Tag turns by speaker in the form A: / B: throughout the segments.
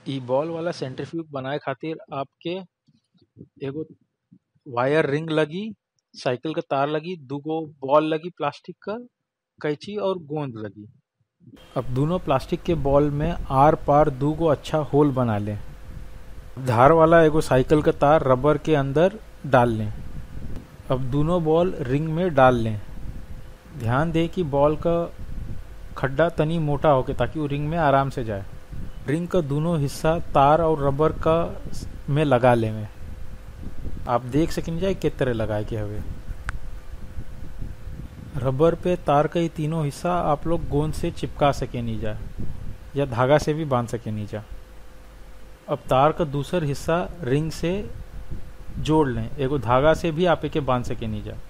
A: इ बॉल वाला सेंट्रीफ्यूज बनाए खातिर आपके एगो वायर रिंग लगी साइकिल के तार लगी दूगो बॉल लगी प्लास्टिक का कैंची और गोंद लगी अब दोनों प्लास्टिक के बॉल में आर पार दूगो अच्छा होल बना लें धार वाला एगो साइकिल का तार रबर के अंदर डाल लें अब दोनों बॉल रिंग में डाल लें ध्यान दें कि बॉल का खड्डा तनी मोटा होके ताकि वो रिंग में आराम से जाए रिंग का दोनों हिस्सा तार और रबर का में लगा ले में आप देख सकें जाए किस तरह लगाए के हवे रबर पे तार का ये तीनों हिस्सा आप लोग गोंद से चिपका सके नहीं जा या धागा से भी बांध सके नहीं जा अब तार का दूसर हिस्सा रिंग से जोड़ लें एगो धागा से भी आप एके बांध सके नहीं जा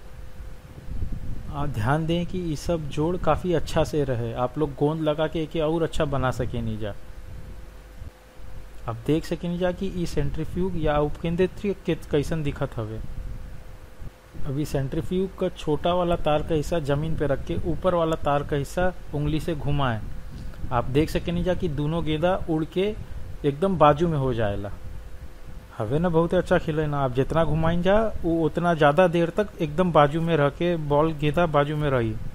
A: आप ध्यान दें कि ये सब जोड़ काफी अच्छा से रहे आप लोग गोंद लगा के एके और अच्छा बना सके नहीं जा आप देख सके नहीं जा कि ई सेंट्रीफ्यूग या उपकेंद्रित कैसन दिखत हवे अभी सेंट्रीफ्यूग का छोटा वाला तार का हिस्सा जमीन पे रख के ऊपर वाला तार का हिस्सा उंगली से घुमाए आप देख सके नहीं जा कि दोनों गेंदा उड़ के एकदम बाजू में हो जाएला हवे ना बहुत अच्छा खिले ना आप जितना घुमाइन जा वो उतना ज्यादा देर तक एकदम बाजू में रह के बॉल गेंदा बाजू में रही